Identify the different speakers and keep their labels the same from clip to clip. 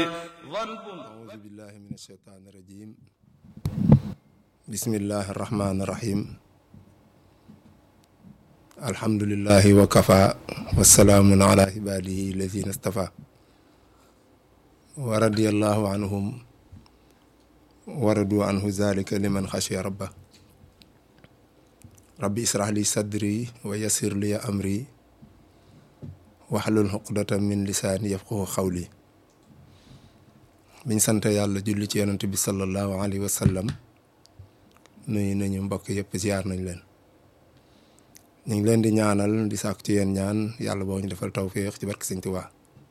Speaker 1: أعوذ بالله من الشيطان الرجيم بسم الله الرحمن الرحيم الحمد لله وكفى والسلام على عباده الذين اصطفى ورضي الله عنهم ورضوا عنه ذلك لمن خشي ربه ربي اسرح لي صدري ويسر لي أمري واحلل عقدة من لساني يفقه قولي biñ sant yàlla julli ci yonent bi sallallahu alayhi wa sallam nuyu nañu mbokk yëpp ziar nañ leen ñu ngi leen di ñaanal di sàkku ci yéen ñaan yàlla boo ñu defal tawféex ci barke Sëñ Tuubaa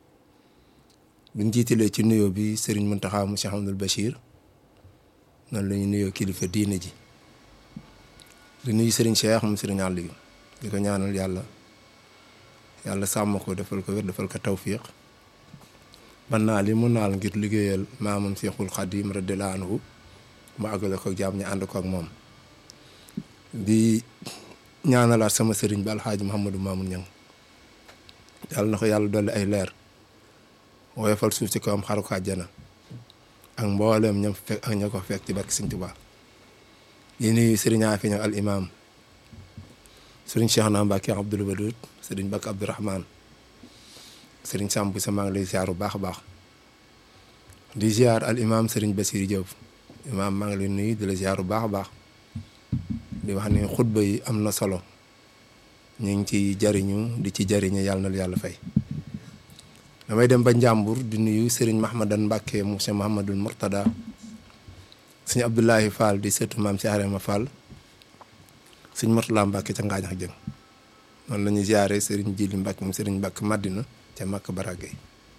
Speaker 1: biñ jiitalee ci nuyoo bi Serigne Mountakha mu Cheikh Amadou Bachir noonu la ñu nuyoo kilifa diine ji di nuyu Serigne Cheikh moom Serigne Aliou di ko ñaanal yàlla yàlla sàmm ko defal ko wér defal ko tawféex man naa li mu naal ngir liggéeyal maamam Seexul Xadim radiyallaahu anhu mu àggale ko jaam ñu ànd ko ak moom di ñaanalaat sama sëriñ bi alxaaji Mouhamadou Mamoun Niang yàlla na ko yàlla dolli ay leer woyofal suuf ci kawam xaru ko àjjana ak mbooleem ñam fekk ak ña ko fekk ci barke Sëriñ Tuubaa di nuyu sëriñ Afi Niang al imam sëriñ Cheikh na Mbacke Abdoul Wadoud sëriñ Bakk Abdourahmane sëriñ Samb sa maa ngi lay ziar bu baax a baax di ziar al imam sëriñ Basir Diop imam maa ngi lay nuyu di la ziar bu baax a baax di wax ne xutba yi am na solo ñu ngi ci jariñu di ci jariñu yàlla na la yàlla fay damay dem ba Njàmbur di nuyu sëriñ Mahmadan Mbacke monsieur Mahamadul Murtada sëñ Abdoulahi Fall di sëtu maam si Arema Fall sëñ Murtala Mbacke ca Ngaañax Jëng noonu la ñuy ziare sëriñ Jili Mbacke moom sëriñ Mbacke Madina ca Makka Baragay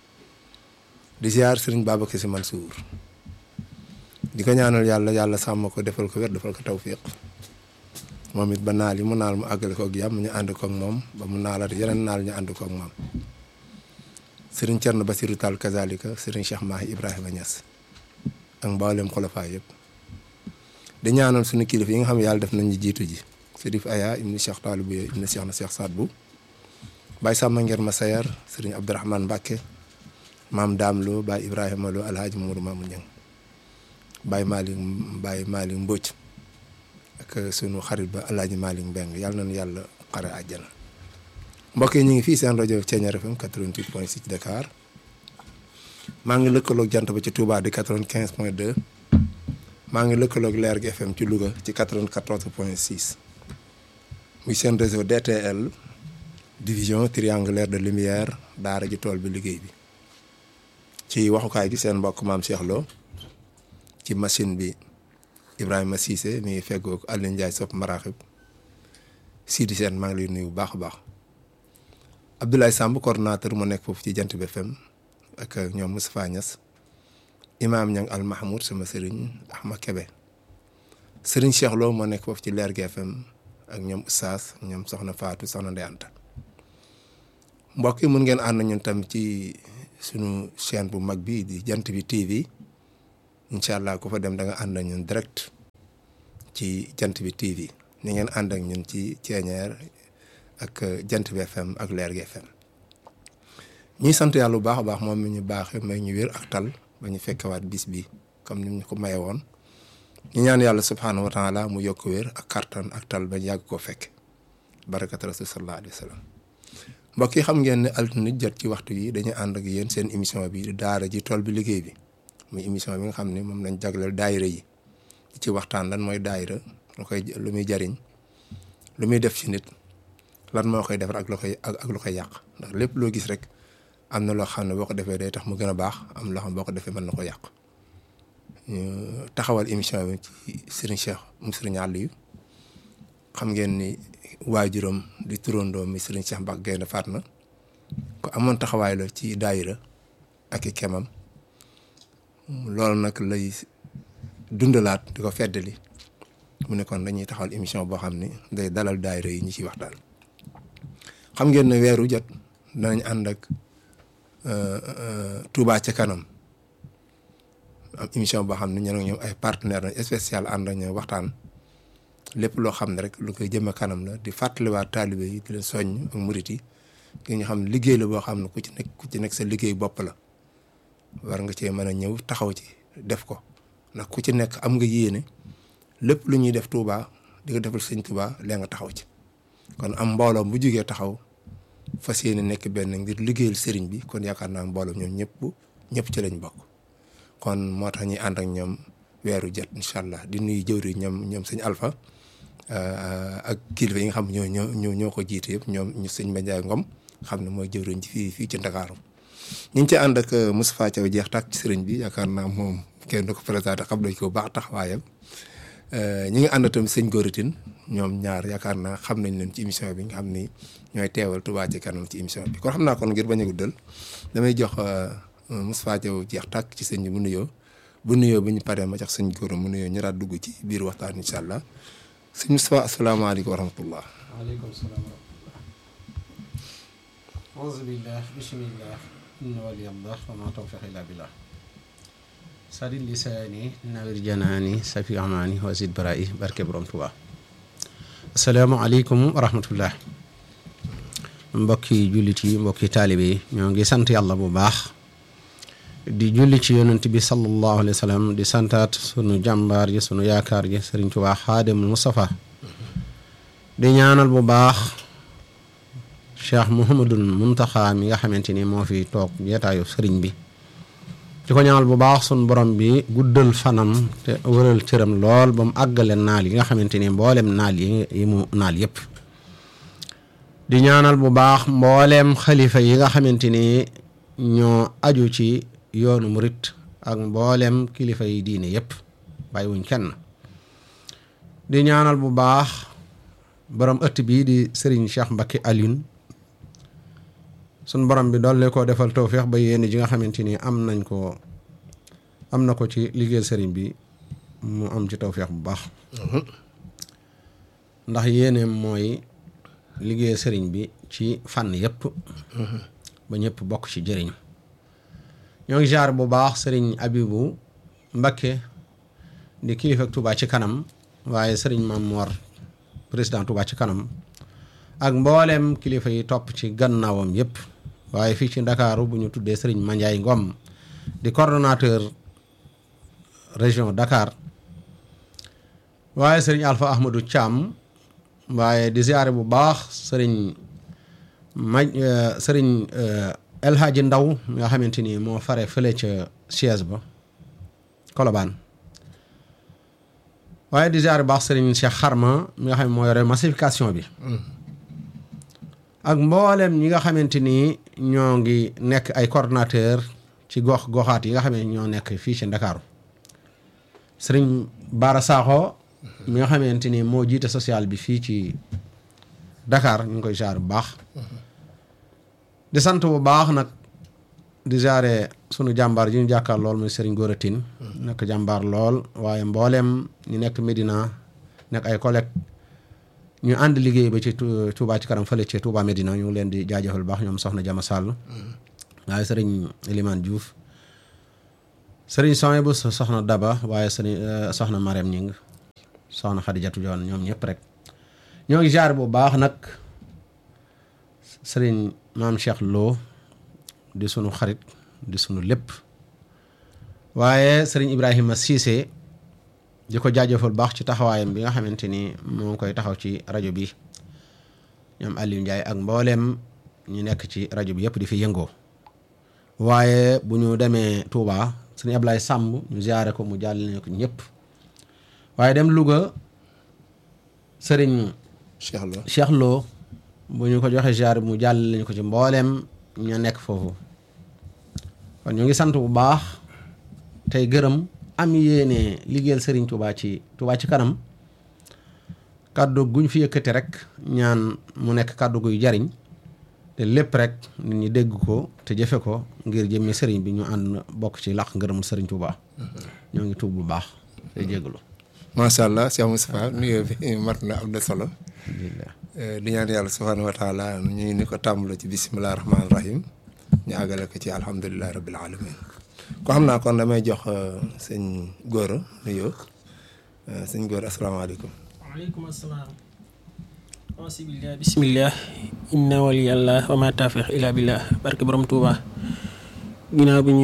Speaker 1: di ziar sëriñ Babacar Si Mansour di ko ñaanal yàlla yàlla sàmm ko defal ko wér defal ko tawfiq moom it ba naal yi mu naal mu àggale ko ak jàmm ñu ànd ko ak moom ba mu naalaat yeneen naal ñu ànd ko ak moom sëriñ Thierno Basirou Tall kazalika sëriñ Cheikh Mahi Ibrahima Niass ak mboolem xolofaa yëpp di ñaanal suñu kilifa yi nga xam ne yàlla def nañ ñu jiitu ji Sërif Aya ibni Cheikh Taalib ibni Cheikh na Cheikh Saad bu Baye Samba Nger Masayar sëriñ Abdourahmane Mbacke maam Daam Lo Baye Ibrahima Lo Alhaji Mamadou Mamoun Niang Baye Malick Baye Malick Mbodj ak sunu xarit ba Alhaji Malick Mbeng yàlla nañu yàlla xare àjjana mbokk yi ñu ngi fii seen rajo Thiéniere FM 88.6 Dakar maa ngi lëkkaloog jant ba ci Touba di 95.2 maa ngi lëkkaloog Leer gi FM ci Louga ci 94.6 muy seen réseau DTL. division triangulaire de lumière daara ji tool bi liggéey bi ci waxukaay gi seen mbokk maam Cheikh Lo ci machine bi Ibrahima Cissé mi ngi feggoog Alioune Ndiaye sopp maraaxib Sidi Sène maa ngi lay nuyu bu baax a baax Abdoulaye Samb coordonnateur mu nekk foofu ci jant bi FM ak ñoom Moustapha Niass Imaam Niang Al Mahmoud sama sëriñ Ahmad Kebe sëriñ Cheikh Lo moo nekk foofu ci Leer gi FM ak ñoom Oustaz ñoom Soxna Fatou Soxna Ndeyanta mbokk yi mun ngeen ànd ñun tam ci sunu chaîne bu mag bi di jant bi TV incha allah ku fa dem da nga ànd ak ñun direct ci jant bi TV ni ngeen ànd ak ñun ci Thiéniere ak jant bi FM ak Leer gi FM ñuy sant yàlla bu baax a baax moom mi ñu baaxee may ñu wér ak tal ba ñu fekkewaat bis bi comme ni ñu ko maye woon ñu ñaan yàlla subhaanahu wa taala mu yokk wér ak kartan ak tal ba ñu yàgg koo fekk barakat rasul sallallahu alayhi wa sallam mbokk yi xam ngeen ne altine jot ci waxtu yi dañuy ànd ak yéen seen émission bi daara ji tool bi liggéey bi muy émission bi nga xam ne moom lañ jagleel daayira yi ci waxtaan lan mooy daayira lu koy lu muy jariñ lu muy def ci nit lan moo koy defar ak lu koy ak lu koy yàq ndax lépp loo gis rek am na loo xam ne boo ko defee day tax mu gën a baax am loo xam ne boo ko defee mën na ko yàq taxawal émission bi ci Serigne Cheikh mu Serigne Aliou xam ngeen ni waajuram di turandoom mi Serigne Cheikh Mbacke Gaynde Fatma ko amoon taxawaay la ci daayira ak i kemam loolu nag lay dundalaat di ko feddali mu ne kon dañuy taxawal émission boo xam ne day dalal daayira yi ñu ciy waxtaan xam ngeen ne weeru jot danañ ànd ak Touba ca kanam am émission boo xam ne ñoo ñoom ay partenaire nañ spécial ànd ak ñoom waxtaan lépp loo xam ne rek lu koy jëme kanam la di fàttaliwaat taalibe yi di leen soññ ak murit yi ki nga xam ne liggéey la boo xam ne ku ci nekk ku ci nekk sa liggéey bopp la war nga cee mën a ñëw taxaw ci def ko ndax ku ci nekk am nga yéene lépp lu ñuy def Touba di nga defal sëñ Touba lee nga taxaw ci kon am mbooloo bu jugee taxaw fas yéene nekk benn ngir liggéeyal sëriñ bi kon yaakaar naa mbooloo ñoom ñëpp ñëpp ci lañ bokk kon moo tax ñuy ànd ak ñoom weeru jot incha allah di nuyu jëwri ñoom ñoom sëñ Alpha ak kilifa yi nga xam ñoo ñoo ñoo ko jiite yëpp ñoom ñu sëñ Mbenjaay Ngom xam ne mooy jëwriñ ci fii fii ci Ndakaaru ñu ngi ci ànd ak Moustapha Thiaw jeex tàkk ci sëriñ bi yaakaar naa moom kenn du ko présenté xam nañ ko baax taxawaayam ñi ngi ànd tam sëñ Góoritin ñoom ñaar yaakaar naa xam nañ leen ci émission bi nga xam ni ñooy teewal Touba ci kanam ci émission bi kon xam naa kon ngir bañ a guddal damay jox Moustapha Thiaw jeex tàkk ci sëñ bi mu nuyoo bu nuyoo bu ñu paree ma jox sëñ Góor mu nuyoo ñu daal dugg ci biir waxtaan incha allah sëñ Moustapha asalaamaaleykum wa rahmatullah.
Speaker 2: waaleykum salaam wa rahmatullah. auzu billah bismillah inna waliyallah wa ma tawfiq illa billah sadid lisaani nawir janaani safi amaani wasid bara'i barke borom Tuubaa asalaamaaleykum wa rahmatullah mbokki jullit yi mbokki taalibe yi ñoo ngi sant yàlla bu baax di julli ci yonent bi sallallahu alayhi wa sallam di santaat sunu jàmbaar ji sunu yaakaar ji sëriñ Tuubaa xaadimul Mustafa di ñaanal bu baax cheikh Mouhamadul Muntaxa mi nga xamante ni moo fi toog jeetaayu sëriñ bi di ko ñaanal bu baax sunu borom bi guddal fanam te wëral cëram lool ba mu àggale naal yi nga xamante ni mboolem naal yi mu naal yépp di ñaanal bu baax mbooleem xalifa yi nga xamante ni ñoo aju ci yoonu murit ak mboolem kilifa yi diine yépp bàyyiwuñ kenn di ñaanal bu baax borom ëtt bii di Serigne Cheikh Mbacké Alioune sun borom bi doole koo defal tawféex ba yéen ji nga xamante ni am nañ ko am na ko ci liggéeyal Serigne bi mu am ci tawféex bu baax ndax yéeneem mooy liggéeyal Serigne bi ci fànn yépp ba ñëpp bokk ci jëriñ ñoo ngi jaar bu baax sëriñ Abibu Mbakke di kilifa Touba ci kanam waaye sëriñ Maam Mor président Touba ci kanam ak mboolem kilifa yi topp ci gannaawam yépp waaye fii ci Ndakaaru bu ñu tuddee sëriñ Mandiaye Ngom di coordonnateur région Dakar waaye sëriñ Alpha Ahmadou Thiam waaye di ziare bu baax sëriñ maj sëriñ El Hadji Ndaw mi nga xamante ni moo fare fële ca siège ba Colobane waaye di ziare bu baax sëriñ Cheikh Xarma mi nga xam ne moo yore massification bi ak mboolem ñi nga xamante ni ñoo ngi nekk ay coordonnateur ci gox goxaat yi nga xam ne ñoo nekk fii ci Ndakaaru sëriñ Bara Sakho mi nga xamante ni moo jiite social bi fii ci Dakar ñu ngi koy ziare bu baax di sant bu baax nag di ziare sunu jàmbaar ji ñu jàkkaar lool muy Serigne Gora Tine nekk jàmbaar lool waaye mbooleem ñu nekk Medina nekk ay collègues ñu ànd liggéey ba ci Touba ci kanam fële ci Touba Medina ñu ngi leen di jaajëfal bu baax ñoom soxna Jama Sall waaye Serigne Elimane Diouf Serigne Sonia bu soxna Daba waaye Serigne soxna Marème Ñing soxna Xadijatu Joon ñoom ñëpp rek ñoo ngi jaar bu baax nag sëriñ maam Cheikh Lo di sunu xarit di sunu lépp waaye sëriñ Ibrahima Cissé di ko jaajëfal baax ci taxawaayam bi nga xamante ni moo ngi koy taxaw ci rajo bi ñoom Aliou Ndiaye ak mbooleem ñu nekk ci rajo bi yëpp di fi yëngoo waaye bu ñu demee Touba sëriñ Ablaye Samb ñu ziare ko mu jàll ko ñëpp waaye dem Louga sëriñ
Speaker 1: Cheikh Lo
Speaker 2: Cheikh Lo bu ñu ko joxe ziar mu jàll lañu ko ci mbooleem ña nekk foofu kon ñu ngi sant bu baax tey gërëm am yéene liggéeyal Serigne Touba ci Touba ci kanam kàddu guñ fi yëkkati rek ñaan mu nekk kàddu guy jariñ te lépp rek nit ñi dégg ko te jëfe ko ngir jëmmi Serigne bi ñu ànd bokk ci làq ngërëmul Serigne Touba ñoo ngi tuub bu baax te jégalu.
Speaker 1: macha allah Cheikh Moustapha nuyoo bi mat na am na solo. di ñaan yàlla subhaanahu wa taala ñu ni ko tàmbale ci bisimilah rahmaani rahim ñu àggale ko ci alhamdulilah rabbil alamin ko xam naa kon damay jox sëñ Gora nuyoo sëñ Gora asalaamaaleykum.
Speaker 3: waaleykum asalaam. bismillah bismillah inna waliyallah wa ma tawfiq illa billah barke borom Touba ginnaaw bi ñuy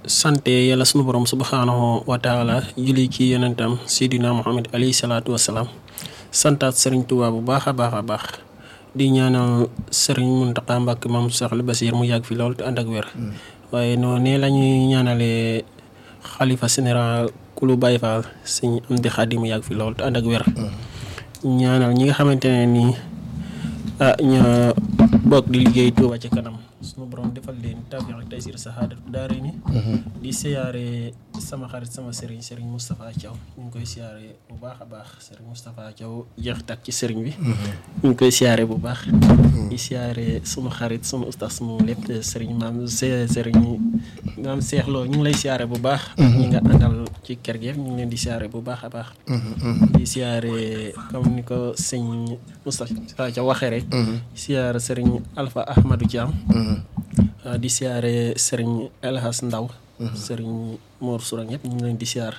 Speaker 3: sante yàlla sunu borom subhaanahu wa taala julli ci yonentam Seydina Muhammad alayhi salaatu wasalaam santaat Serigne Touba bu baax a baax a baax di ñaanal Serigne Mountakha Mbacké moom Cheikh Bassir mu yàgg fi lool te ànd ak wér. waaye noonu la ñuy ñaanalee xalifa général kulu Baye Fall sëñ Amdi Xaadim mu yàgg fi lool te ànd ak wér. ñaanal ñi nga xamante ne nii ah ñoo bokk di liggéey Touba ci kanam sunu borom defal leen tawfiq ak taysir saxaadatu daare ni di siyaare sama xarit sama sëriñ sëriñ Moustapha Thiaw ñu ngi koy siyaare bu baax a baax sëriñ Moustapha Thiaw jeex tak ci sëriñ bi ñu ngi koy siyaare bu baax di siyaare sunu xarit sunu ustaas sunu lépp sëriñ maam se sëriñ maam seexloo ñu ngi lay siyaare bu baax ñi nga àndal ci kër gi ñu ngi leen di siyaare bu baax a baax di siyaare comme ni ko sëñ Moustapha Thiaw waxee rek siyaare sëriñ Alpha Ahmadou Thiam di siyaare sëriñ Elhas Ndaw sëriñ Mor Sourang yëpp ñu ngi leen di siyaar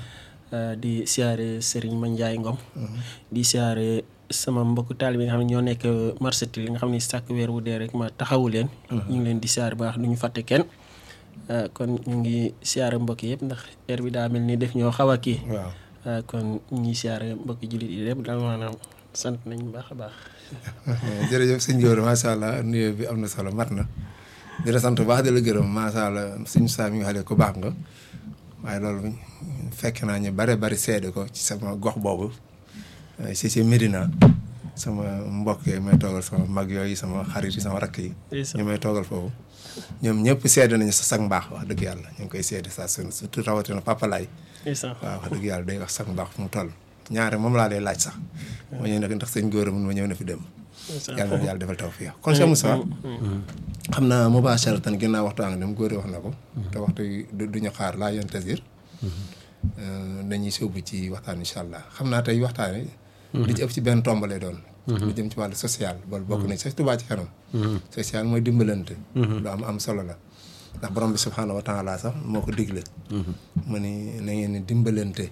Speaker 3: di siyaare sëriñ Mandiaye Ngom di siyaare sama mbokku taalibe yi nga xam ne ñoo nekk marché li nga xam ne sàkk weer wu dee rek ma taxawu leen ñu ngi leen di siyaare baax du ñu fàtte kenn kon ñu ngi siyaare mbokk yëpp ndax heure bi daa mel ni def ñoo xaw a kii
Speaker 1: waaw
Speaker 3: kon ñu ngi siyaare mbokki jullit yi lépp daal maanaam sant nañ baax a baax
Speaker 1: jërëjëf sëñ Gora macha allah nuyoo bi am na solo mat na di la sant bu baax di la gërëm macha allah suñu saa mi nga xam ne ku baax nga waaye loolu fekk naa ñu bare bari seede ko ci sama gox boobu si si Medina sama mbokk yi may toogal sama mag yooyu sama xarit yi sama rakk yi. ñu may toogal foofu. ñoom ñëpp seede nañu sa sag mbaax wax dëgg yàlla ñu ngi koy seede saa su surtout rawatina Papa Laay waaw wax dëgg yàlla day wax sag mbaax fu mu toll. ñaare moom laa lay laaj sax. ma ñëw nag ndax sëñ Gora mun ma ñëw na fi dem. yàlla na yàlla defal tawfiq kon Cheikh Moussa xam naa mubasharatan ginnaaw waxtaan dem góor wax na ko te waxtu du ñu xaar laa yoon tasir dañuy sóobu ci waxtaan incha allah xam naa tey waxtaan li ci ëpp ci benn tomb lay doon lu jëm ci wàllu social boolu bokk nañ sax Touba ci kanam social mooy dimbalante lu am am solo la ndax borom bi subhaanahu wa taala sax moo ko digle mu ni na ngeen ni dimbalante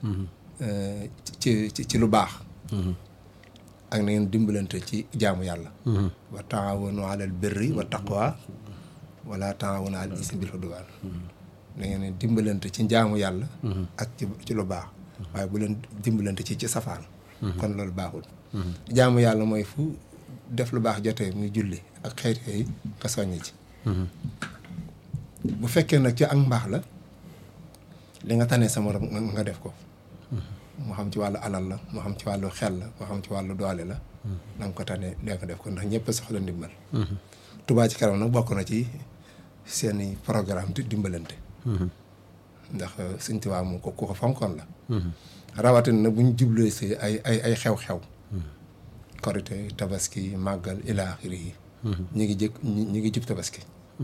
Speaker 1: ci ci ci lu baax ak na ngeen dimbalante ci jaamu yàlla wa taawanu alal birri wa taqwa wala taawanu alal ismi bil udwaan na ngeen dimbalante ci jaamu yàlla ak ci ci lu baax waaye bu leen dimbalante ci ci safaan kon loolu baaxul jaamu yàlla mooy fu def lu baax jotee muy julli ak xeet yooyu nga soññ ci bu fekkee nag ci ak mbaax la li nga tane sa morom nga def ko moo xam ci wàllu alal la moo xam ci wàllu xel la moo xam ci wàllu doole la na nga ko tane lee ko def ko ndax ñëpp soxla ndimbal Touba ci kanam nag bokk na ci seeni programme di dimbalante ndax Sëñ Tuubaa moom ko ku ko fonkoon la rawatina nag bu ñu jublee si ay ay ay xew-xew korite tabaski màggal ila axiri yi ñu ngi jëkk ñu ngi jub tabaski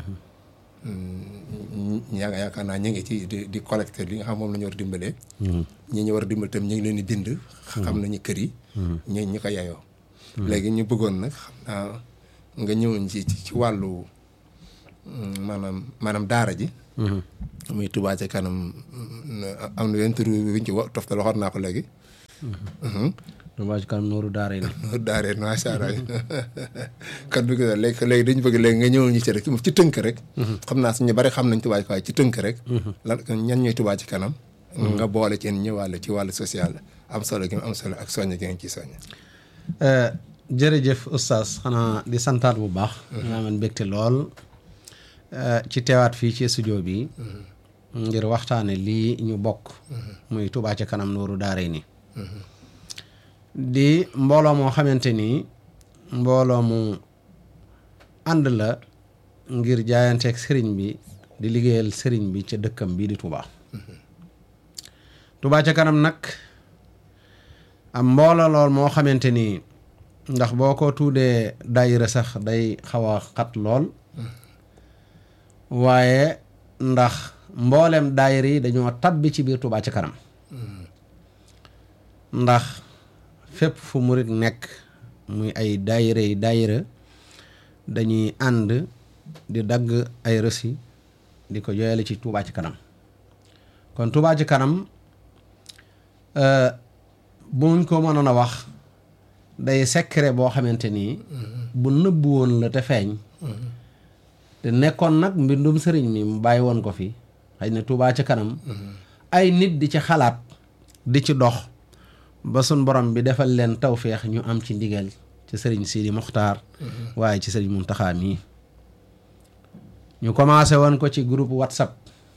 Speaker 1: yaa nga yaakaar naa ñu ngi ci di di collecté li nga xam moom la ñu war a dimbalee ñi ñu war a dimbal tam ñu ngi leen di bind xam nañu kër yi ñi ñi ko yayoo léegi ñu bëggoon nag xam naa nga ñëwoon ci ci wàllu maanaam maanaam daara ji muy Touba ca kanam am na wenn tur wiñ ci wa toftal waxoon naa ko léegi
Speaker 2: Touba ca kanam nooru daara yi
Speaker 1: nooru daara yi macha allah kat bi léegi léegi dañu bëgg léegi nga ñëwoon ñu ci rek ci tënk rek xam naa suñu bari xam nañ Touba waaye ci tënk rek lan ñan ñooy Touba ci kanam nga boole ci ñëwaale ci wàllu social am solo gi am solo ak soññ gi nga ciy soññ
Speaker 2: jërëjëf oustaz xanaa di santaat bu baax nga aman mbégte lool ci teewaat fii ci studio bi ngir waxtaane lii ñu bokk muy Touba ca kanam nooru daara ni di mbooloo moo xamante ni mbooloo mu ànd la ngir jaayanteeg sëriñ bi di liggéeyal sëriñ bi ca dëkkam bii di Touba Touba ca kanam nag am mbooloo lool moo xamante ni ndax boo ko tuudee daayira sax day xaw a xat lool waaye ndax mboolem daayira yi dañoo tabbi ci biir Touba ca kanam ndax fépp fu murit nekk muy ay daayira yi daayira dañuy ànd di dagg ay rësi di ko jooyale ci Touba ci kanam kon Touba ci kanam buñ ko mënoon a wax day secret boo xamante ni bu nëbb woon la te feeñ te nekkoon nag mbindum sëriñ mi mu bàyyi woon ko fi xëy na Touba ca kanam ay nit di ci xalaat di ci dox ba sun borom bi defal leen tawféex ñu am ci ndigal ci sëriñ Sidi Muxtaar waaye ci sëriñ Muntaxa mii ñu commencé woon ko ci groupe WhatsApp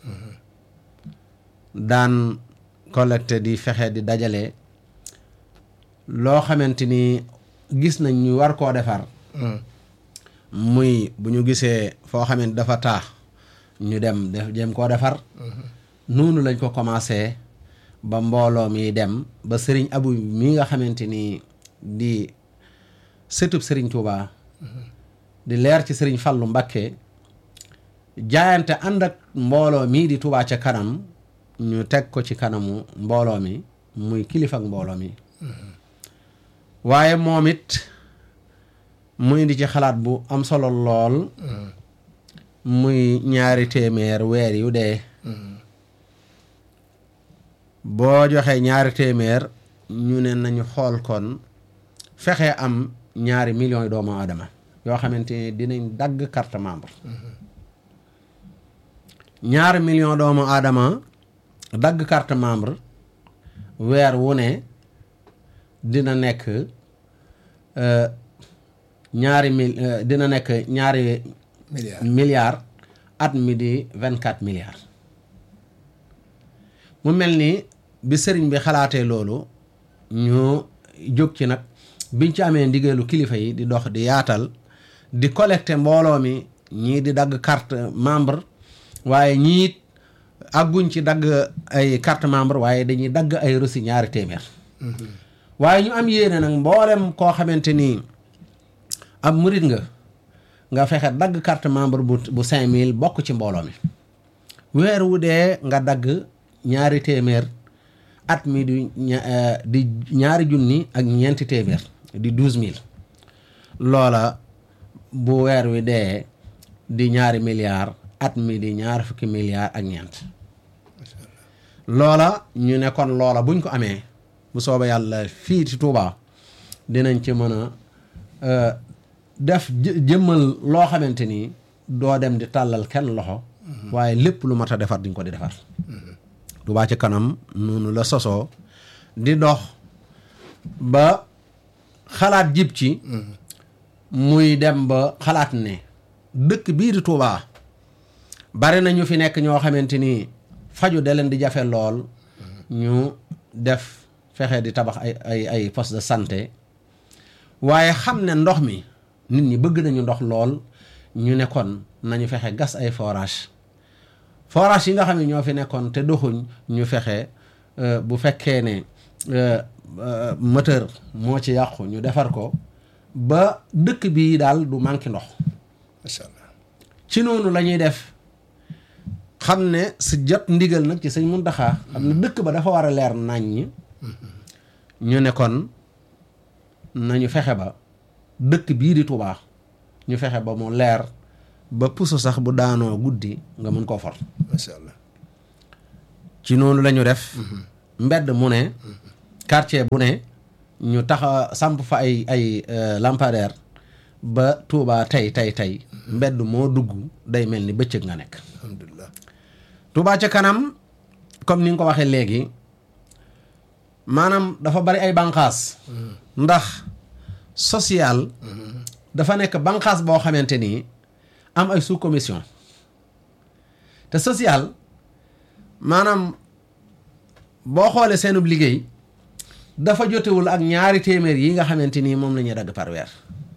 Speaker 2: daan collecté di fexe di dajale loo xamante ni gis nañ ñu war koo defar muy bu ñu gisee foo xamante dafa taax ñu dem def jëm koo defar noonu lañ ko commencé ba mbooloo mi dem ba sëriñ abu mi nga xamante ni di sëtub sëriñ Touba di leer ci sëriñ Fallu Mbakke jaayante ànd ak mbooloo mii di Touba ca kanam ñu teg ko ci kanamu mbooloo mi muy kilifa ak mbooloo mi waaye moom it mu indi ci xalaat bu am solo lool muy ñaari téeméer weer yu dee boo joxee ñaari téeméer ñu ne nañu xool kon fexe am ñaari millions yi doomu aadama yoo xamante ni dinañ dagg carte membre ñaari million doomu aadama dagg carte membre weer wu ne dina nekk ñaari mil dina nekk ñaari
Speaker 1: milliard
Speaker 2: milliards at mi di vingt quatre milliards mu mel ni bi sëriñ bi xalaatee loolu ñu jóg ci nag biñ ci amee ndigalu kilifa yi di dox di yaatal di collecté mbooloo mi ñii di dagg carte membre waaye ñii àgguñ ci dagg ay carte membre waaye dañuy dagg ay reçu ñaari téeméer waaye ñu am yéene nag mboolem koo xamante ni ab murit nga nga fexe dagg carte membre bu bu cinq mille bokk ci mbooloo mi weer wu dee nga dagg ñaari téeméer at mi di ña- eh, di ñaari junni ak ñeenti téeméer di douze mille loola bu weer wi dee di ñaari milliards at mi di ñaar fukki milliards ak ñeent loola ñu ne kon loola buñ ko amee bu soobee yàlla fii ci Touba dinañ ci mën a euh, def jë- jëmmal loo xamante ni doo dem di tàllal kenn loxo waaye lépp lu mat a defar diñ ko di defar Touba ci kanam noonu la sosoo di dox ba xalaat jib ci muy dem ba xalaat ne dëkk bii di Touba bari na ñu fi nekk ñoo xamante ni faju da leen di jafe lool ñu def fexe di tabax ay ay ay poste de santé waaye xam ne ndox mi nit ñi bëgg nañu ndox lool ñu ne kon nañu fexe gas ay forage forage yi nga xam ne ñoo fi nekkoon te doxuñ ñu fexe euh, bu fekkee ne euh, euh, moteur moo ci yàqu ñu defar ko ba dëkk bii daal du manqué ndox
Speaker 1: macha allah
Speaker 2: ci noonu la ñuy def xam ne si jot ndigal nag ci sëñ Muntaxa xam ne dëkk ba dafa war a leer naññ ñu ne kon nañu fexe ba dëkk bii di Touba ñu fexe ba mu leer ba puso sax bu daanoo guddi nga mën koo for
Speaker 1: macha allah
Speaker 2: ci noonu la ñu def mbedd mu ne quartier bu ne ñu taxa samp fa ay ay euh, lampadaire ba Touba tey tey tey mbedd moo dugg day mel ni bëccëg nga nekk
Speaker 1: alhamdulilah
Speaker 2: Touba ca kanam comme ni nga ko waxee léegi maanaam dafa bari ay banqaas ndax social dafa nekk banqaas boo xamante ni am ay sous commission te social maanaam boo xoolee seenub liggéey dafa jotewul ak ñaari téeméer yi nga xamante ni moom la ñuy dagg par weer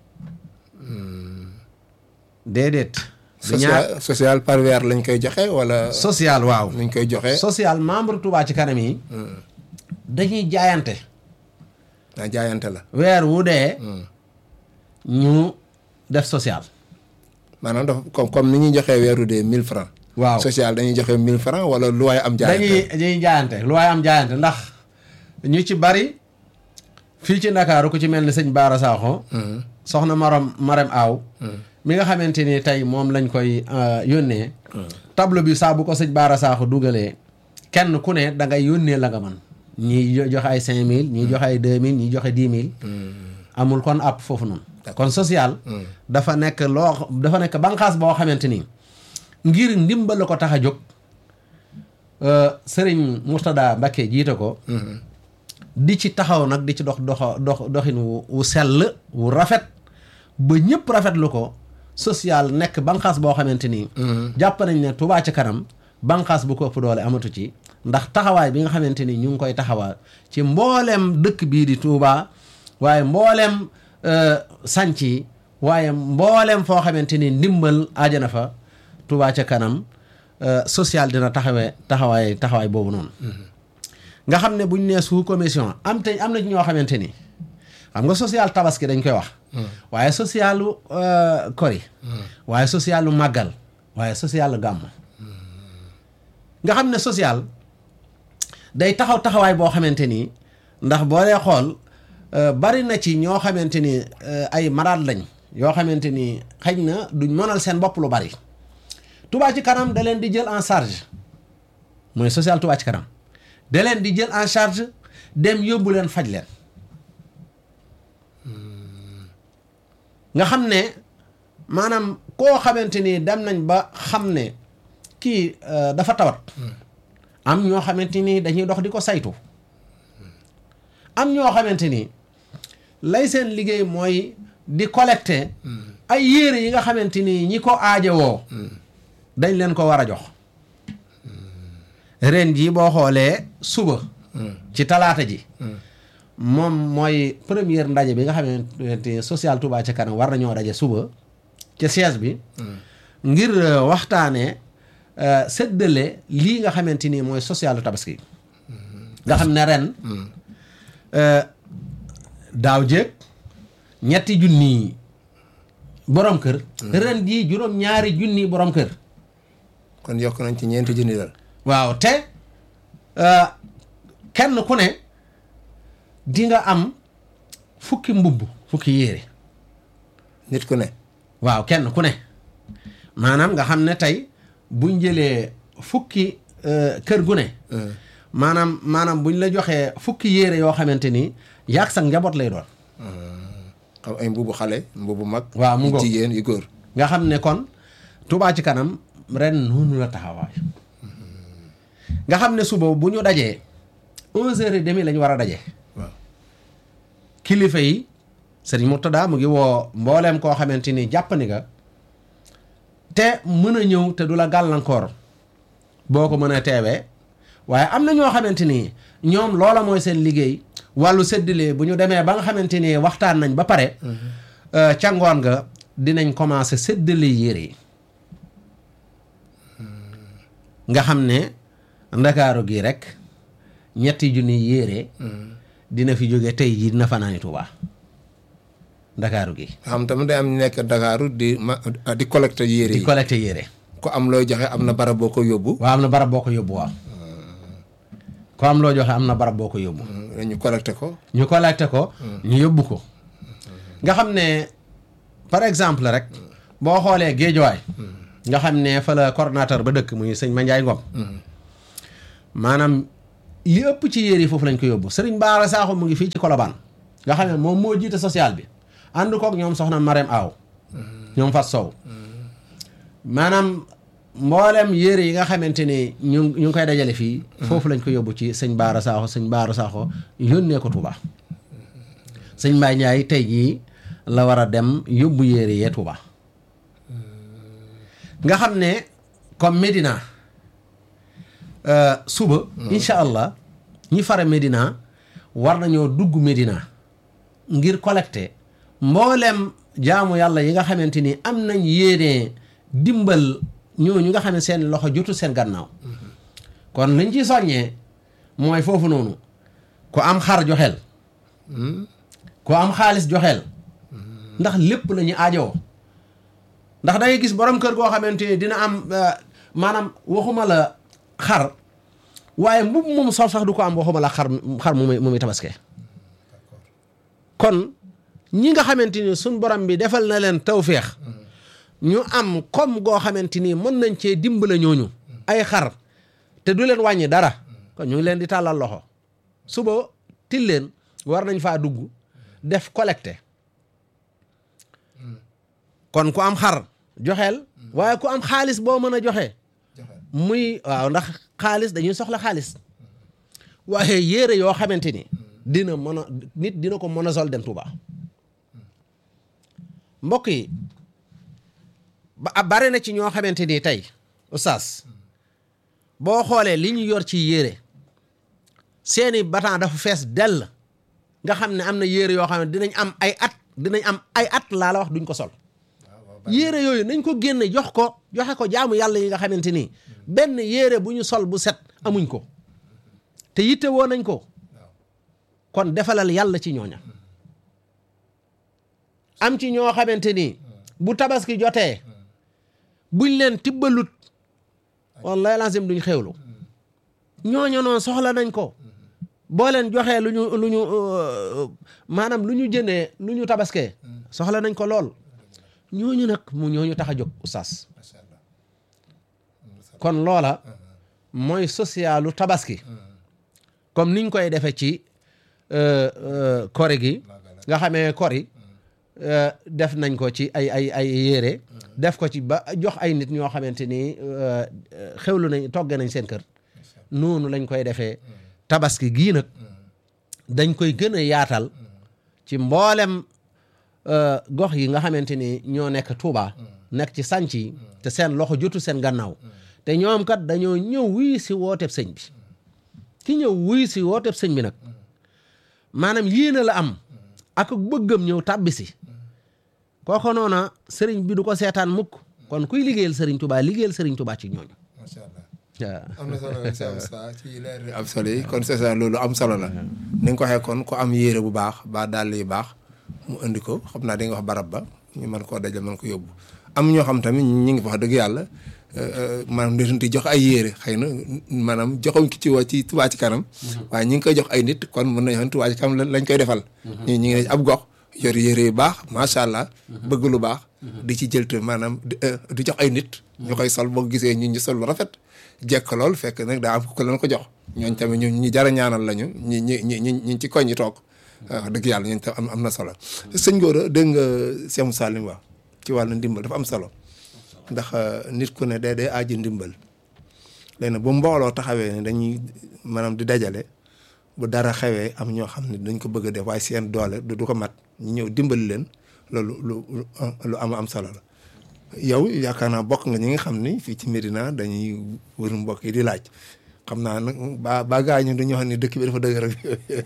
Speaker 2: déedéet du ñaar
Speaker 1: social social par weer lañ koy joxe wala
Speaker 2: social waaw
Speaker 1: nuñ koy joxe
Speaker 2: social membre Touba ci kanam yi dañuy jaayante
Speaker 1: naa jaayante la
Speaker 2: weer wu dee ñu def social
Speaker 1: maanaam dafa comme comme ni ñuy joxee weeru dee mille francs
Speaker 2: waaw
Speaker 1: social dañuy joxe mille francs wala lu waaye am jaayante
Speaker 2: dañuy dañuy jaayante lu waaye am jaayante ndax ñu ci bari fii ci Ndakaaru ku ci mel ni sëñ Baara Sakho soxna Maram Maram Aw mi nga xamante ni tey moom lañ koy euh, yónnee tableau bi saa bu ko sëñ Baara Sakho dugalee kenn ku ne da ngay yónnee la nga mën ñii jo- joxe ay cinq mille ñii joxe ay deux mille ñii joxe dix mille amul kon àpp foofu noonu kon social dafa nekk loo dafa nekk banqaas boo xamante ni ngir ndimbal la ko tax a jóg sëriñ Mourtada Mbacké jiite ko di ci taxaw nag di ci dox dox dox doxin wu wu sell wu rafet ba ñëpp rafetlu ko social nekk banqaas boo xamante ni jàpp nañ ne Touba ci kanam banqaas bu ko ëpp doole amatu ci ndax taxawaay bi nga xamante ni ñu ngi koy taxawaa ci mbooleem dëkk bii di Touba waaye mbooleem sanc yi waaye mbooleem foo xamante ni ndimbal aajana fa Touba ca kanam social dina taxawee taxawaay taxawaay boobu noonu nga xam ne bu ñu nee sous commission am te am na ci ñoo xamante ni xam nga social tabaski dañ koy wax waaye socialu kori waaye socialu màggal waaye socialu gàmm nga xam ne social day taxaw taxawaay boo xamante ni ndax boo dee xool bari na ci ñoo xamante ni ay malade lañ yoo xamante ni xëy na duñ mënal seen bopp lu bari Touba ci kanam da leen di jël en charge mooy social Touba ci kanam da leen di jël en charge dem yóbbu leen faj leen nga xam ne maanaam koo xamante ni dem nañ ba xam ne kii dafa tawat am ñoo xamante ni dañuy dox di ko saytu am ñoo xamante ni lay seen liggéey mooy di collecter ay yére yi nga xamante ni ñi ko aajowoo dañ leen ko war a jox ren ji boo xoolee suba ci talaata ji moom mooy première ndaje bi nga xamante social Touba ca kanam war nañoo daje suba ca siège bi ngir waxtaanee séddale lii nga xamante ni mooy social tabaski nga xam ne ren daaw jéeg ñetti junni borom kër ren jii juróom ñaari junni borom kër
Speaker 1: kon yokk nañ ci ñeenti junni dal
Speaker 2: waaw te kenn ku ne di nga am fukki mbubb fukki yére
Speaker 1: nit ku ne
Speaker 2: waaw kenn ku ne maanaam nga xam ne tey buñ jëlee fukki kër gu ne maanaam maanaam buñ la joxee fukki yére yoo xamante ni yaag sax njaboot lay doon
Speaker 1: xam ay mbubu xale mbubu mag
Speaker 2: waaw mu
Speaker 1: yu
Speaker 2: ngoog.
Speaker 1: jigéen yu góor
Speaker 2: nga xam ne kon Touba ci kanam ren noonu la taxawaay nga xam ne suba bu ñu dajee onze heures et demie la ñu war a daje
Speaker 1: waaw
Speaker 2: kilifa yi sëriñ Murtada mu ngi woo mbooleem koo xamante ni jàpp ni nga te mën a ñëw te du la gàllankoor boo ko mën a teewee waaye am na ñoo xamante ni ñoom loola mooy seen liggéey wàllu séddale bu ñu demee ba nga xamante ni waxtaan nañ ba pare euh, ca ngoon nga dinañ commencé séddale yére yi nga xam ne ndakaaru gi rek ñetti junni yére dina fi jóge tey jii dina fanaani Tuubaa ndakaaru gi
Speaker 1: xam tamit day am ñu nekk Dakaaru di ma di collecté yére
Speaker 2: di
Speaker 1: yi
Speaker 2: collecté yére
Speaker 1: ku am looy joxe am na barab boo ko yóbbu
Speaker 2: waaw am na barab boo ko yóbbu waaw ko am loo joxe am na barab boo ko yóbbu
Speaker 1: ñu collecté ko
Speaker 2: ñu collecté ko ñu yóbbu ko nga xam ne par exemple rek boo xoolee géejuwaay nga xam ne fa la coordonnateur ba dëkk muy sëñ Mandiaye Ngom maanaam li ëpp ci yére yi foofu lañ ko yóbbu sëriñ Baara Sakho mu ngi fii ci Colobane nga xam ne moom moo jiite social bi ànd kook ñoom soxna Marème Aw ñoom Fat Sow maanaam mboolem yére yi nga xamante ni ñu ñu ngi koy dajale fii foofu lañ ko yóbbu ci sëñ Baara Sakho sëñ Baara Sakho yónnee ko Touba sëñ Mbaye Ndiaye tey jii la war a dem yóbbu yére yee Touba nga xam ne comme Médina euh, suba incha allah ñi fare Médina war nañoo dugg Médina ngir collecter mboolem jaamu yàlla yi nga xamante ni am nañ yéene dimbal ñooñu nga xam ne seen loxo jotu seen gannaaw kon liñ ci soññee mooy foofu noonu ku am xar joxeel ku am xaalis joxeel ndax lépp la ñu aajowoo ndax da ngay gis borom kër goo xamante ni dina am euh, maanaam waxuma la xar waaye mbubb moom sol sax du ko am waxuma la xar xar mu muy mu muy tabaske kon ñi nga xamante ni suñ borom bi defal na leen tawféex ñu am comme goo xamante ni mën nañ cee dimbale ñooñu ay xar te du leen wàññi dara kon ñu ngi leen di tàllal loxo suba til leen war nañ faa dugg def collecté kon ku am xar joxeel waaye ku am xaalis boo mën a joxe muy waaw ndax xaalis dañuy soxla xaalis waaye yére yoo xamante ni dina mën a nit dina ko mën a sol dem Touba mbokk yi ba bare na ci ñoo xamante ni tey oustaz boo xoolee li ñu yor ci yére seeni batan dafa fees dell nga xam ne am na yére yoo xam ne dinañ am ay at dinañ am ay at laa la wax duñ ko sol yére yooyu nañ ko génne jox ko joxe ko jaamu yàlla yi nga xamante ni benn yére bu ñu sol bu set amuñ ko te yitte woo nañ ko kon defalal yàlla ci ñooña am ci ñoo xamante ni bu tabaski jotee buñ leen tibbalut wallahi lazim duñ xewlu ñooña noonu soxla nañ ko boo leen joxee lu ñu lu ñu maanaam lu ñu jëndee lu ñu tabaskee soxla nañ ko lool ñooñu nag mu ñooñu tax a jóg oustaz kon loola mooy socialu tabaski comme niñ koy defee ci kori gi nga xamee kori def nañ ko ci ay ay ay yére def ko ci ba jox ay nit ñoo xamante ni xewlu nañ togge nañ seen kër noonu lañ koy defee tabaski gii nag dañ koy gën a yaatal ci mboolem gox yi nga xamante ni ñoo nekk Touba nekk ci sànc yi te seen loxo jotu seen gannaaw te ñoom kat dañoo ñëw wuy si wooteb sëñ bi ki ñëw wuy si wooteb sëñ bi nag maanaam yéene la am ak bëggam ñëw tàbbi si kooko noona sëriñ bi du ko seetaan mukk kon kuy liggéeyal sëriñ Touba liggéeyal sëriñ Touba ci ñooñu
Speaker 1: macha allah
Speaker 2: waaw
Speaker 1: am na solo sa ci leer am solo yi kon c'est ça loolu am solo la ni nga ko waxee kon ku am yére bu baax ba dàll yu baax mu indi ko xam naa di nga wax barab ba ñu mën koo dajal mën ko yóbbu am ñoo xam tamit ñi ngi wax dëgg yàlla maanaam di jox ay yére xëy na maanaam joxuñ ki ci woo ci Touba ci kanam waaye ñi ngi koy jox ay nit kon mën nañu xam Touba ci kanam lañ koy defal ñi ñi ngi ne ab gox yor yére yu baax macha allah bëgg lu baax di ci jël te maanaam di jox ay nit ñu koy sol boo gisee ñu ñu sol lu rafet jekk lool fekk nag daa am ku leen ko jox ñooñ tamit ñu ñu jara ñaanal lañu ñi ñi ñi ñi ñi ci koñ ñi toog wax dëgg yàlla ñooñu tam am na solo sëñ Gora dégg nga Cheikh Moussa li mu wax ci wàllu ndimbal dafa am solo ndax nit ku ne day day aaji ndimbal léegi bu mbooloo taxawee ne dañuy maanaam di dajale bu dara xewee am ñoo xam ne dañ ko bëgg a def waaye seen doole du ko mat ñu ñëw dimbali leen loolu lu lu am am solo la yow yaakaar naa bokk nga ñi nga xam ni fii ci Medina dañuy wër mbokk yi di laaj xam naa nag ba ba gaa ñu dañoo xam ne dëkk bi dafa dëgg rek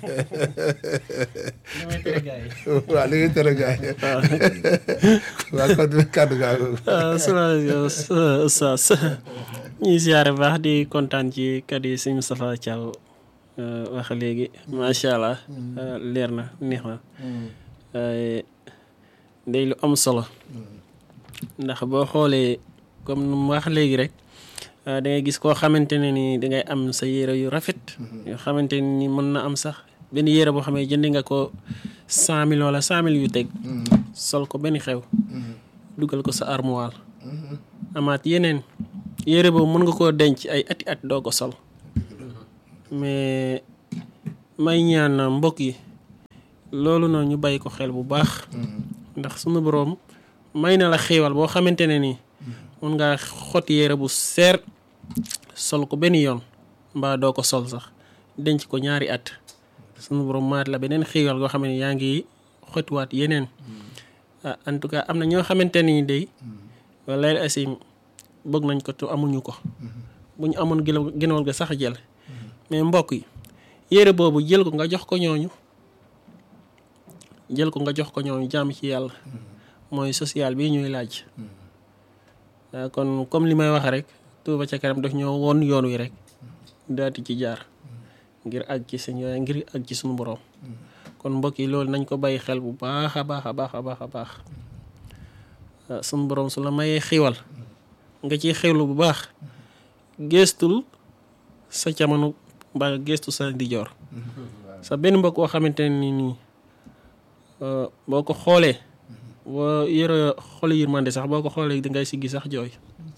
Speaker 1: waaw li ngay tere gaa yi waaw kon kàddu gaa
Speaker 3: asalaamaaleykum Oustaz ñuy siyaare baax di kontaan ci kàddu yi sëñ Moustapha Thiaw wax léegi macha allah leer na neex na day lu am solo ndax boo xoolee comme nu mu wax léegi rek da ngay gis koo xamante ne ni dangay am sa yére yu rafet yoo xamante ne ni mën na am sax benn yére boo xam ne jëndi nga ko cent mille wala cent mille yu teg sol ko benn xew dugal ko sa armoire amaat yeneen yére boobu mën nga koo denc ay ati at doo ko sol mais may ñaan mbokk yi loolu noonu ñu bàyyi ko xel bu baax ndax sunu boroom may na la xéewal boo xamante ne nii mun ngaa xot yére bu seer sol ko benn yoon mbaa doo ko sol sax denc ko ñaari at sunu boroom maat la beneen xéewal goo xam ne yaa ngi xotiwaat yeneen ah en tout cas am na ñoo xamante ni day wala asim bëgg nañ ko te amuñu ko bu ñu amoon gënawal ga sax jël mais mbokk yi yére boobu jël ko nga jox ko ñooñu jël ko nga jox ko ñooñu jàmm ci yàlla mooy social bi ñuy laaj kon comme li may wax rek Touba ca kanam daf ñoo woon yoon wi rek daati ci jaar ngir àgg ci seen yooyu ngir àgg ci suñu borom kon mbokk yi loolu nañ ko bàyyi xel bu baax a baax a baax a baax a baax suñu borom su la mayee xiwal nga ciy xewlu bu baax geestul sa camano mbaa geestu sa ndijoor sa benn mbokk koo xamante ne ni nii boo ko xoolee boo yore xool yërmande sax boo ko xoolee dangay siggi sax jooy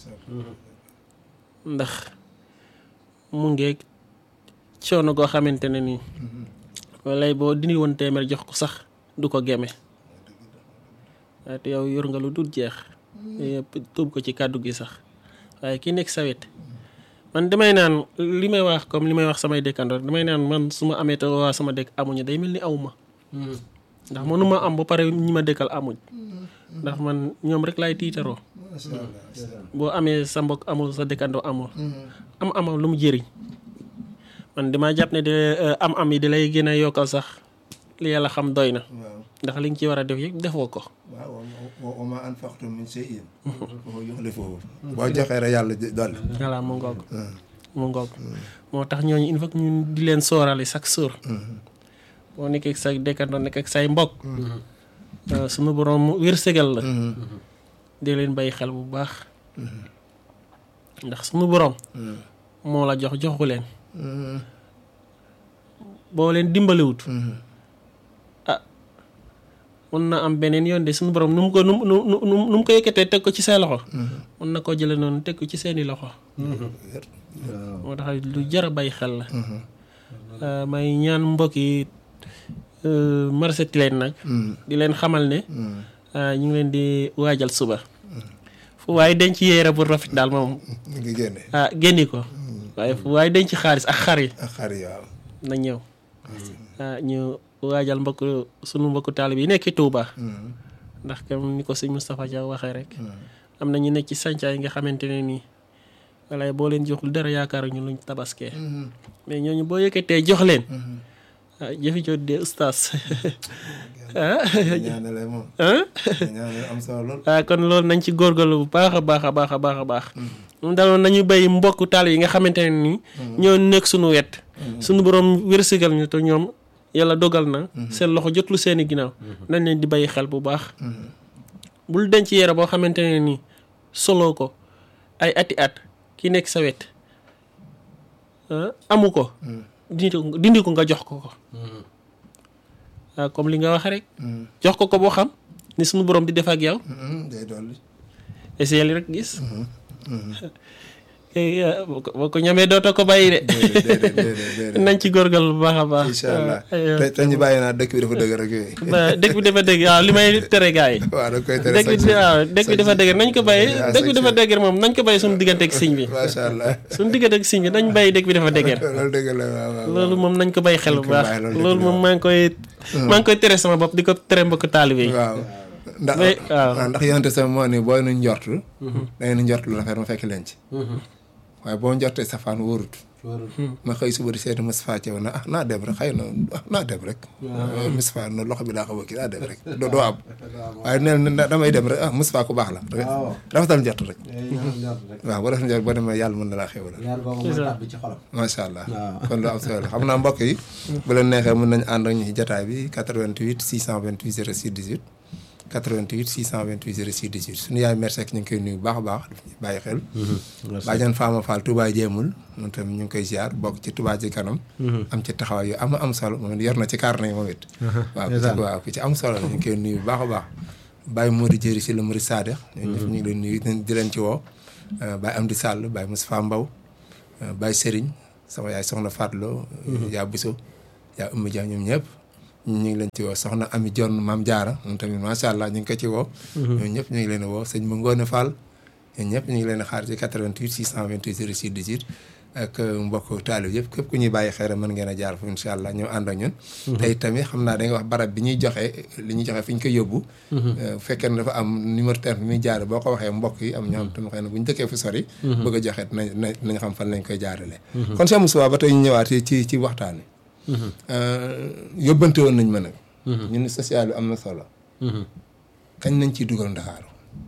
Speaker 3: ndax mu ngeeg coono goo xamante ne nii walay boo dindi woon téeméer jox ko sax du ko geme waaye te yow yor nga lu dul jeex yëpp tuub ko ci kàddu gi sax waaye ki nekk sa wet man damay naan li may wax comme li may wax samay dëkkandoor damay naan man su ma amee te waa sama dëkk amuñu day mel ni awma ndax mënuma am ba pare ñi ma dëkkal amuñ ndax man ñoom rek laay tiitaroo boo amee sa mbokk amul sa dëkkandoo amul am amam lu mu jëriñ man damaa jàpp ne de am am yi di lay gën a yokkal sax li yàlla xam doy na
Speaker 1: waaw
Speaker 3: ndax li nga ci war a def yëpp defoo ko
Speaker 1: waaw wa wa ma anfaqtum min shay'in fa huwa yukhlifuhu boo joxee rek yàlla dolli
Speaker 3: voilà mu ngoog mu ngoog moo tax ñooñu il faut que ñun di leen soorale chaque jour boo nekkee ak say dëkkandoo nekk ak say mbokk sunu borom wërsëgal la di leen bàyyi xel bu baax ndax sunu borom moo la jox joxu leen boo leen dimbaliwut ah mën na am beneen yoon de suñu borom nu mu ko nu mu nu mu nu mu ko yëkkatee teg ko ci say loxo mën na koo jële noonu teg ko ci seeni loxo moo tax lu jar a bàyyi xel la may ñaan mbokk yi marché Tilène nag di leen xamal ne ñu ngi leen di waajal suba fu waaye denc yéere bu rafet daal moom
Speaker 1: ñu ngi génne
Speaker 3: ah génni ko waaye fu waaye denc xaalis ak xar yi
Speaker 1: ak xar yi waaw
Speaker 3: na ñëw ah ñu waajal mbokk sunu mbokku taalib yi nekk Touba ndax comme ni ko sëñ Moustapha Dia waxee rek am na ñu nekk ci sàncaay yi nga xamante ne nii walaay boo leen joxul dara yaakaar ñu luñ tabaskee mais ñooñu boo yëkkatee jox leen ah jëfi jot de ustaas ah
Speaker 1: ñaanale moom
Speaker 3: ah
Speaker 1: ñaanale am solo lool
Speaker 3: ah kon loolu nañ ci góorgóorlu bu baax a baax a baax a baax a baax moom daloon nañu béy mbokku taalib yi nga xamante ne nii ñoo nekk suñu wet suñu borom wërsëgal ñu te ñoom yàlla dogal na seen loxo jotlu seeni ginnaaw nañ leen di bàyyi xel bu baax bul denc yére boo xamante ne nii soloo ko ay ati at ki nekk sa wet ah, amu ko dindi ko dindi ko nga jox ko ko ah comme li nga wax rek jox ko ko boo xam ni suñu borom di def ak yow
Speaker 1: day dolli
Speaker 3: essayé li rek gis eh, ah, boo ko boo ko ñamee dootoo ko bàyyi de
Speaker 1: déedéet déedéet déedéet
Speaker 3: nañ ci góorgal bu baax a baax
Speaker 1: incha allah
Speaker 3: ah,
Speaker 1: te te ñu bàyyi naa dëkk bi dafa dëgg rek yooyu
Speaker 3: ba dëkk bi dafa dëgg waaw li may tere gaa yi
Speaker 1: waaw da koy tere
Speaker 3: dëkk bi waaw dëkk bi dafa dëgg nañ ko bàyyi
Speaker 1: waaw
Speaker 3: dëkk bi dafa dëgg moom nañ ko bàyyi suñu diggante ak sëñ bi
Speaker 1: macha allah
Speaker 3: suñu diggante ak sëñ bi nañ bàyyi dëkk bi dafa dëgg
Speaker 1: loolu dëgg la waaw waaw
Speaker 3: loolu moom nañ ko bàyyi xel bu
Speaker 1: ko
Speaker 3: baax
Speaker 1: bàyyi, loolu
Speaker 3: loolu
Speaker 1: dëgg la
Speaker 3: moom maa ngi koy maa ngi koy tere sama bopp di ko tere mbokk taalibe yi
Speaker 1: waaw ndax
Speaker 3: Mais, waaw.
Speaker 1: waaw ndax yonte sama moo ni booy nu njortu da ngeen njortu lu rafet ma fekk leen ci waaye boo njortee safaan wóorut ma xëy suba di seeti Moustapha Thiaw na ah naa dem rek xëy na ah naa dem rek Moustapha no loxo bi daa xaw a kii naa dem rek doo doo am waaye neel na damay dem rek ah Moustapha ku baax la
Speaker 2: waaw.
Speaker 1: rafetal njort rek
Speaker 2: njort rek
Speaker 1: waaw boo def njort boo demee yàlla mën na laa xéwal
Speaker 2: leer boobu mooy tàbbi ci xolam
Speaker 1: macha allah
Speaker 2: waaw.
Speaker 1: kon lu am solo la xam naa mbokk yi bu leen neexee mën nañu ànd ak ñu ci jataay bi 88 628 06 18 88 628 06 18 suñu yaay mère Seck ñu ngi koy nuyu bu baax a baax daf ñuy bàyyi xel bàjjan Fama Fall Touba jéemul moom tamit ñu ngi koy ziar bokk ci Touba ci kanam am ci taxawaay yu am am solo moom it yor na ci kaar nañ moom it waaw ku ci waaw ku ci am solo la ñu ngi koy nuyu bu baax a baax Baye Modou Jëri si la Murid Sadex ñun ñëpp ñu ngi leen nuyu di leen ci woo Baye Amdi Sall Baye Moustapha Mbaw Baye Serigne sama yaay soxna Fatlo yaa Biso yaa Oumy Dia ñoom ñëpp ñu ngi leen ci woo soxna Ami Jonn Maam Jaara moom tamit macha allah ñu ngi ko ci woo ñoom ñëpp ñu ngi leen woo sëñ Ma Ngoone Fall ñoom ñëpp ñu ngi leen xaar ci 88 628 06 18 ak mbokk taalib yëpp képp ku ñuy bàyyi xeere mën ngeen a jaar fu incha allah ñëw ànd ak ñun tey tamit xam naa da nga wax barab bi ñuy joxe li ñuy joxe fi ñu koy yóbbu bu fekkee ne dafa am numéro téléphone bi muy jaare boo ko waxee mbokk yi am ñoo xam tamit xëy na bu ñu dëkkee fu sori bëgg a joxe nañ nañ nañ xam fan lañ koy jaarale kon Cheikh Moussa ba tey ñu ñëwaat ci ci waxtaan wi yóbbante woon nañ ma nag ñun social bi am na solo kañ nañ ciy dugal ndakaaru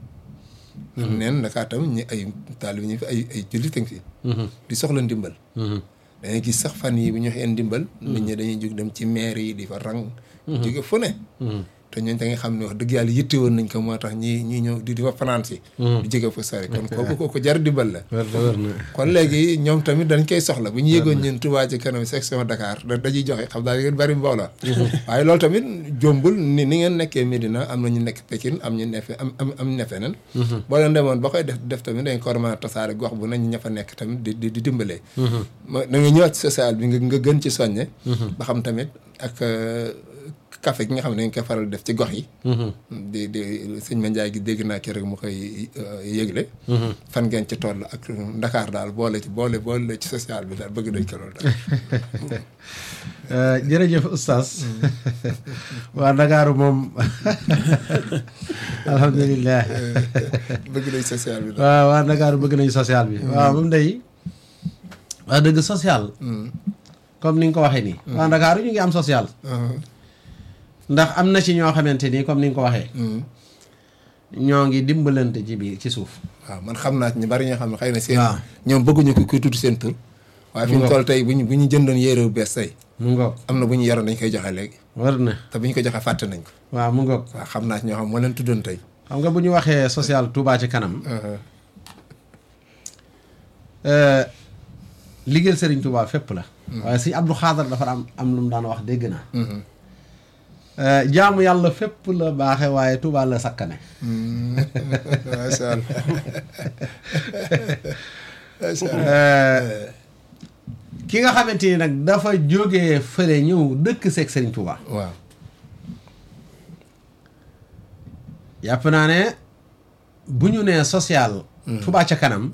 Speaker 1: neen Ndakaar tam ñi ay taalib ñu fi ay ay jullit fi di soxla ndimbal dañuy gis sax fan yi bu ñu waxee ndimbal nit ñi dañuy jóg dem ci maire yi di fa rang jóge fu ne te ñooñu da nga xam ne wax dëgg yàlla yitte woon nañ ko moo tax ñi ñi ñëw di di fa fanaan si di jóge fa sori kon kooku kooku jar dimbal la
Speaker 2: wér na wér na
Speaker 1: kon léegi ñoom tamit dañ koy soxla bu ñu yëgoon ñun Touba ci kanam section Dakar da dañuy joxe xam naa ngeen bari mbooloo waaye loolu tamit jombul ni ni ngeen nekkee Médina am na ñu nekk Pékin am ñu nefe am am am ne feneen boo leen demoon ba koy def def tamit dañ ko war a mën a tasaare gox bu nañ ña fa nekk tamit di di di dimbalee ma da nga ñëwaat ci social bi nga nga gën ci soññe ba xam tamit ak café gi nga xam ne dañ koy faral def ci gox yi di di sëñ ma Njaay gi dégg naa ki rek mu koy yëgle fan ngeen ci toll ak Ndakaar daal boole ci boole boole ci social bi daal bëgg nañ ko loolu daal
Speaker 2: jërëjëf oustaz waa Ndakaaru moom alhamdulilah
Speaker 1: bëgg nañ social bi daal
Speaker 2: waaw waa Ndakaaru bëgg nañu social bi waaw moom day wax dëgg social comme ni nga ko waxee nii waa Ndakaaru ñu ngi am social ndax am na ci ñoo xamante nii comme ni nga ko waxee ñoo ngi dimbalante ci biir ci suuf
Speaker 1: waaw man xam naa ci ñu bari ñoo xam ne xëy na seen
Speaker 2: waaw.
Speaker 1: ñoom bëgguñu ko kuy tudd seen tur waaye fi ñu toll tey bu ñu bu ñu jëndoon yére bu bees tey
Speaker 2: mu ngoog
Speaker 1: am na bu ñu yoroon dañ koy joxe léegi
Speaker 2: war na
Speaker 1: te bu ñu ko joxe fàtte nañ ko
Speaker 2: waaw mu ngoog
Speaker 1: waaw xam naa ci ñoo xam moo leen tuddoon tey
Speaker 2: xam nga bu ñu waxee social Touba ci kanam euh, liggéeyal Serigne Touba fépp la waaye si Abdou Xaadar dafa am am lu mu daan wax dégg naa Euh, jaamu yàlla fépp la baaxe waaye Touba la sakkane
Speaker 1: macha allah macha allah
Speaker 2: Euh, ki nga xamante ni nag dafa jógee fële ñëw dëkk seeg Serigne Touba
Speaker 1: waaw
Speaker 2: yàpp naa ne bu ñu nee social Touba ca kanam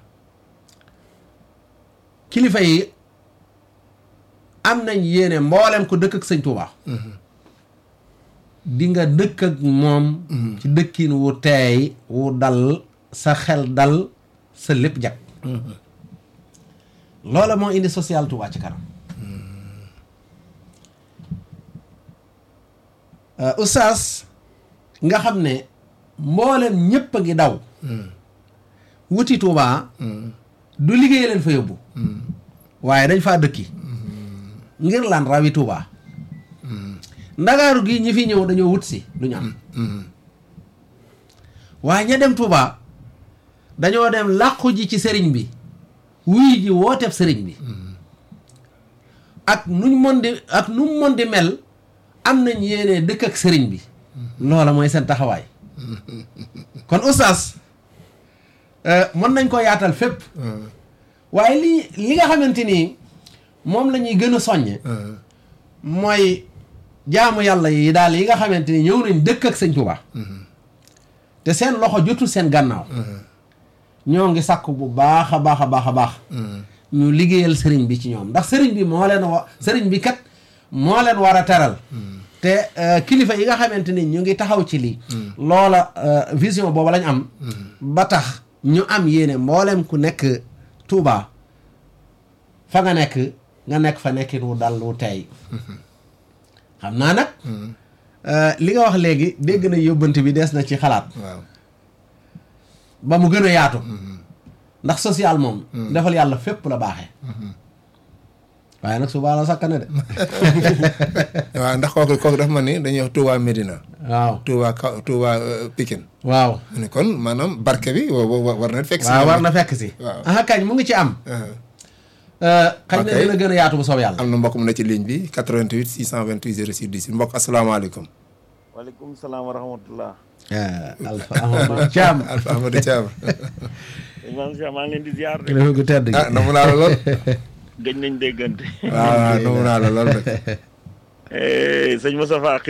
Speaker 2: kilifa yi am nañ yéene mboolem ko dëkk ak sëñ Touba di nga dëkk ak moom ci dëkkin wu teey wu dal sa xel dal sa lépp jag loola moo indi social Touba ci kanam Euh, oustaz nga xam ne mboolem ñépp a ngi daw wuti Touba du liggéey leen fa yóbbu waaye dañ faa dëkki ngir lan rawi Touba ndagaaru gi ñi fi ñëw dañoo wut si lu ñu am waaye ña dem Touba dañoo dem làqu ji ci sëriñ bi wuy ji wooteeb sëriñ bi ak nuñ mën di ak nu mu mën di mel am nañ yéene dëkk ak sëriñ bi loola mooy seen taxawaay kon oustaz euh, mën nañ ko yaatal fépp waaye li li nga xamante ni moom la ñuy gën a soññe mooy jaamu yàlla yi daal yi nga xamante ni ñëw nañ dëkk ak sëñ Tuubaa te seen loxo jotul seen gannaaw ñoo ngi sàkk bu baax a baax a baax a baax ñu liggéeyal sëriñ bi ci ñoom ndax sëriñ bi moo leen wa sëriñ bi kat moo leen war a teral te euh, kilifa yi nga xamante ni ñu ngi taxaw ci lii loola euh, vision boobu lañ am ba tax ñu am yéene mboolem ku nekk Touba fa nga nekk nga nekk fa nekkin wu dal wu tey xam naa nag euh, li nga wax léegi dégg na yóbbante bi des na ci xalaat
Speaker 1: waaw
Speaker 2: ba mu gën a yaatu ndax social moom defal yàlla fépp la baaxee waaye nag suba la sakkane de
Speaker 1: waaw ndax kooku kooku dafa ma ni dañuy wax Touba Medina
Speaker 2: waaw
Speaker 1: Touba Ka Touba euh, Pikine
Speaker 2: waaw
Speaker 1: mu ne kon maanaam barke bi wa- wa- war na fekk si
Speaker 2: waaw war na fekk si
Speaker 1: waaw.
Speaker 2: aha kañ mu ngi ci am
Speaker 1: Uh-huh.
Speaker 2: xëy na
Speaker 1: Ok.
Speaker 2: dina gën a yaatu bu soob yàlla
Speaker 1: am na mbokk mu ne ci ligne bi 88 628 06 10 mbokk asalaamaaleykum
Speaker 4: waaleykum salaam wa rahmatullah
Speaker 2: Alpha Amadou Thiam
Speaker 1: Alpha Amadou Thiam
Speaker 4: imam Cheikh maa ngi leen di ziar de
Speaker 2: kilifa gu tedd gi
Speaker 1: ah namu naa la lool
Speaker 4: gëj nañ déggante
Speaker 1: waaw waaw namu naa la lool rek
Speaker 4: Eh, sëñ Moustapha